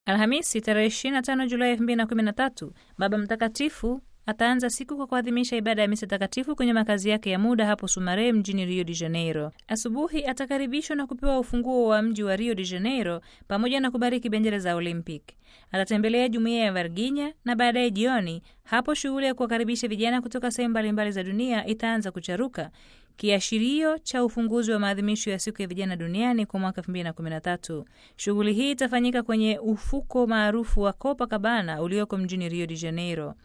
Alhamisi tarehe 25 Julai 2013 Baba Mtakatifu ataanza siku kwa kuadhimisha ibada ya misa takatifu kwenye makazi yake ya muda hapo Sumaré mjini Rio de Janeiro. Asubuhi atakaribishwa na kupewa ufunguo wa mji wa Rio de Janeiro pamoja na kubariki bendera za Olympic. Atatembelea jumuiya ya Varginha na baadaye jioni hapo shughuli ya kuwakaribisha vijana kutoka sehemu mbalimbali za dunia itaanza kucharuka, kiashirio cha ufunguzi wa maadhimisho ya siku ya vijana duniani kwa mwaka 2013. Shughuli hii itafanyika kwenye ufuko maarufu wa Copacabana ulioko mjini Rio de Janeiro.